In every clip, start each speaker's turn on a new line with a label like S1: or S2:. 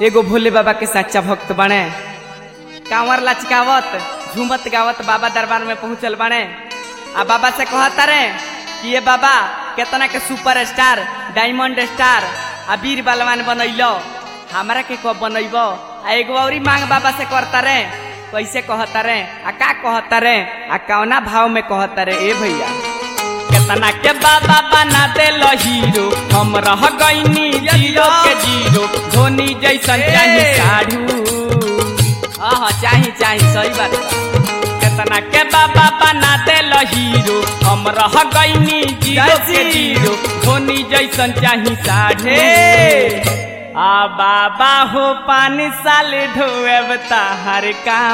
S1: एगो भोले बाबा के सच्चा भक्त बने कांवर लचकावत झूमत गावत बाबा दरबार में पहुंचल बने आ बाबा से कहता रे कि ये बाबा केतना के सुपर स्टार डायमंड स्टार आ वीर बलवान बनैलो हमरा के कब बनैब आ एगो औरी मांग बाबा से करता रे कैसे कहता रे आ का कहता रे आ कौना भाव में कहता रे ए भैया केतना के बाबा बना देलो हीरो हम रह गईनी जीरो के जीरो धोनी जैसन चाही साढ़ू हाँ चाही चाही सही बात बा। केतना के बाबा बना देलो हीरो हम रह गईनी जीरो के जीरो धोनी जैसन चाही साढ़े आ बाबा हो पानी साले ढोएब ताहर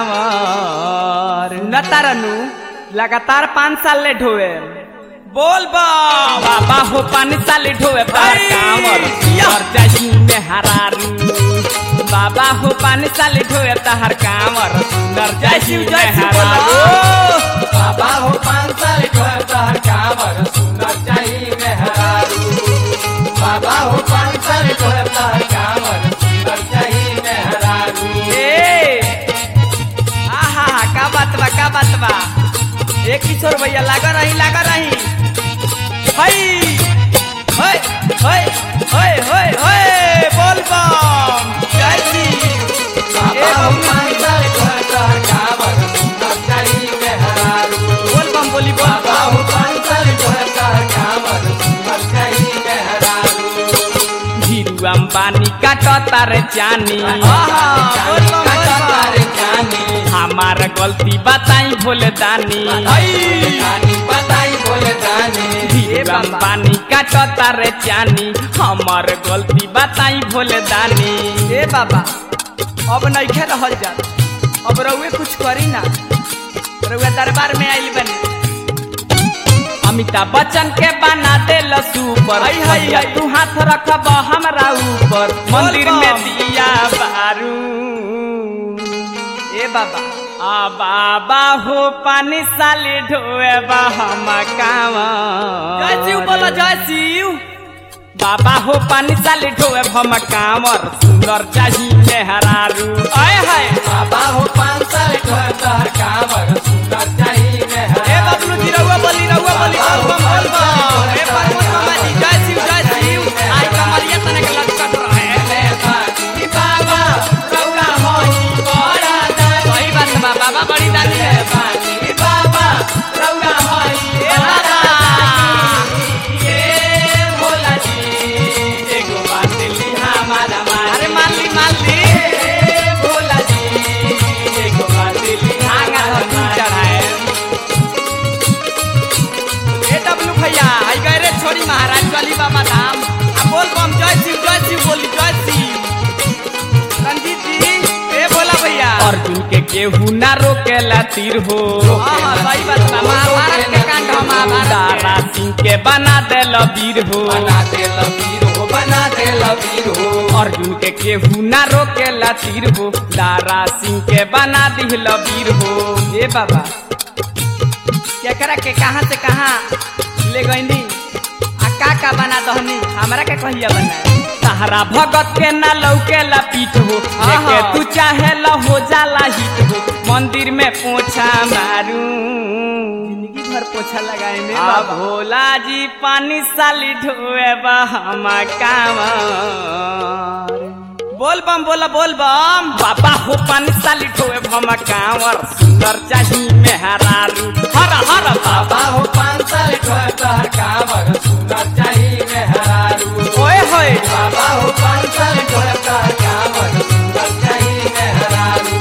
S1: कांवर न तारनु लगातार पाँच साल ले ढोए बोल बा बाबा हो पानी साले ढोए तार कांवर और जाही में हरारू बाबा हो पानी साले ढोए ताहर कांवर सुंदर जाही में हरारू
S2: बाबा हो पाँच साल तोहर कांवर सुंदर चाहिए मेहरारू बाबा हो पाँच साल तोहर कांवर सुंदर चाहिए मेहरारू
S1: ए आहा का बात बा का बात बा ए किशोर भैया लागा रही लागा रही हई होय होय होय होय होय बोल बम जय श्री
S2: बाबा हो पाँच साल तोहर कांवर सुंदर चाहिए मेहरारू
S1: बोल बम बोली बोल
S2: बाबा हो पाँच साल तोहर कांवर सुंदर चाहिए मेहरारू
S1: धीरू अंबानी काटता रे चानी
S2: आहा,
S1: बोल बम, बोल बम।
S2: तारे जानी
S1: हमार गलती बताई भोले दानी
S2: जानी बताई बोले जानी
S1: धीरू अंबानी काटता रे चानी हमार गलती बताई भोले दानी ए बाबा अब नइखे रहल जा अब रउए कुछ करी ना रउए दरबार में आइल बनी अमिताभ बच्चन के बना दे सुपर
S2: हाय, हाय,
S1: भैया
S2: हाय।
S1: तू हाथ रखब हमरा ऊपर मंदिर में दिया बारू ए बाबा आ बाबा हो पानी साली ढोए बा हम कावा जय शिव बोलो जय शिव बाबा हो पानी साली ढोए हम कांवर सुंदर चाही मेहरारू आय हाय
S2: बाबा हो पाँच साल तोहर कांवर सुंदर चाहिए
S1: ए
S2: मेहरारू
S1: बबलू जी रउआ बोली रउआ बोली बोल बम बोल बम ए परमोद मामा जी जय शिव जय शिव आई कमरिया तने के लटकत रहे
S2: ई बाबा रौला होई बड़ा दानी
S1: सही बात बा बाबा बड़ी दानी है
S2: ई बाबा रौला होई
S1: ए बाबा
S2: ये भोला जी एगो बात ली हमारा
S1: अरे
S2: मारे
S1: मान ली मान ली
S2: ए भोला जी एगो बात ली
S1: आगा
S2: हमारा
S1: धरती
S2: मारे
S1: चढ़ाए ए डब्लू भैया आई गए रे छोड़ी महाराज चली बाबा धाम आ बोल बम जय शिव जय शिव बोली जय शिव रंजीत जी ए बोला भैया अर्जुन के केहू ना रोकेला तीर हो
S2: हाँ,
S1: सही बात बा महाभारत के कांड हम दारा सिंह के बना देल वीर हो
S2: बना दे लबीर हो बना दे लबीर हो
S1: अर्जुन के केहू ना रोकेला तीर हो दारा सिंह के बना दिल वीर हो ए बाबा केकरा के कहाँ से कहाँ ले गईनी आ का का बना दहनी हमरा के कहिया बना सहारा भगत के ना लौके ला पीठ हो लेके तू चाहे ला हो जाला हिट हो मंदिर में पोछा मारू जिंदगी भर पोछा लगाए में बाबा भोला जी पानी साली ढोए बा हम कांवर बोल बम बोला बोल बम बाबा हो पानी साली ढोए हम कांवर सुंदर चाही मेहरारू हर हर बाबा
S2: बाबा हो पाँच साल तोहर कांवर सुंदर चाहिए मेहरारू
S1: ओए होए
S2: बाबा हो पाँच साल तोहर कांवर सुंदर चाहिए मेहरारू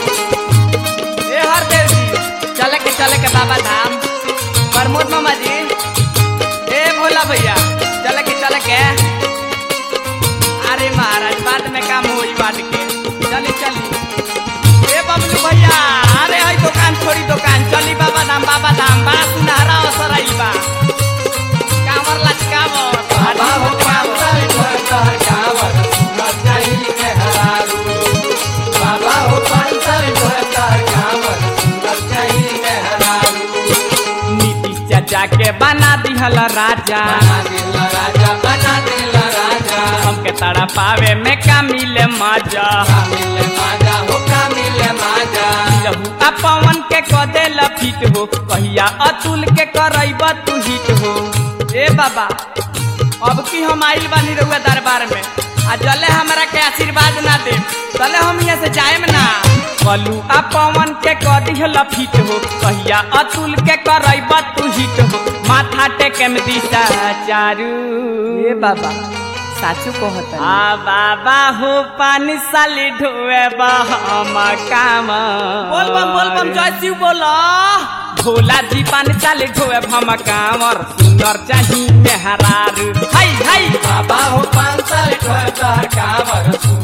S1: ए हर देव जी चले के चले के बाबा धाम प्रमोद मामा जी ए भोला भैया चले के चले के अरे महाराज बाद में काम होई बात के चली चली ए बबलू भैया अरे हई दुकान छोड़ी दुकान चली बाबा धाम बाबा धाम बा सुनहरा असर आई बा कांवर लचकावर
S2: बाबा हो पाँच साल तोहर कांवर सुंदर चाहिए मेहरारू बाबा हो पाँच साल तोहर कांवर सुंदर चाहिए मेहरारू
S1: नीति चाचा के बना दिहल राजा
S2: बना दिला राजा बना दिला राजा
S1: हमके तारा पावे में का मिले मजा
S2: कामिल माजा हो कामिल माजा
S1: रहू आ पवन के कदे लफिट हो कहिया अतुल के करैब तू हिट हो ए बाबा अब की हम आइल बानी रहुआ दरबार में आ जले हमरा के आशीर्वाद ना दे तले हम यहाँ से जाएम ना कलू आ पवन के कदी लफिट हो कहिया अतुल के करैब तू हिट हो माथा टेके में दिशा चारू ए बाबा साचू कहत आ बाबा हो पानी साली ढोए हम काम बोल बम बोल बम जय शिव बोला भोला जी पानी साली ढोए हम कामर सुंदर चाही मेहरार हाय हाय
S2: बाबा हो पांच साल ढोता कामर सुनर